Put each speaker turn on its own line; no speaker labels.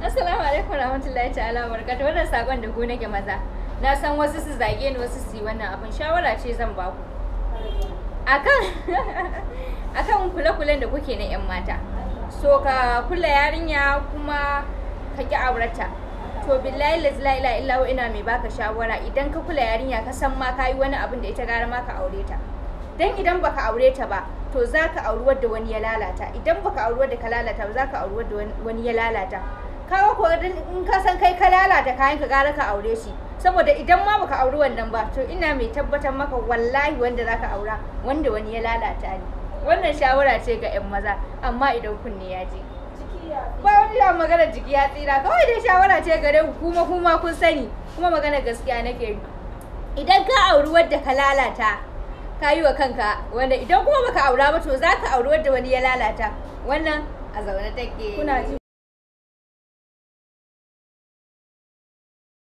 Assalamu alaikum warahmatullahi ta'ala barakatuh wannan sakon da ku nake maza na san wasu su zage ni wasu su yi wannan abin shawara ce zan ba ku akan akan kule-kulen da kuke na 'yan mata so ka kula yarinya kuma ka ki aurata to billahi la ilaha illa huwa ina mai baka shawara idan ka kula yarinya ka san ma kayi wani abin da ita gara ma ka aure ta dan idan baka aure ta ba to zaka auri wadda wani ya lalata idan baka auri wadda ka lalata ba zaka auri wadda wani ya lalata kaga ko in ka san kai ka lalata kayan ka gara ka aure shi saboda idan ma baka auri wannan ba to ina mai tabbatar maka wallahi wanda zaka aura wanda wani ya lalata ne wannan shawara ce ga 'yan maza amma idan kunne ya je ba wani da magana jiki ya tsira kawai dai shawara ce gare ku kuma kuma kun sani kuma magana gaskiya nake yi idan ka auri wadda ka lalata ka yi wa kanka wanda idan kuma baka aura ba to za ka auri wadda wani ya lalata wannan a zaune take
kuna ji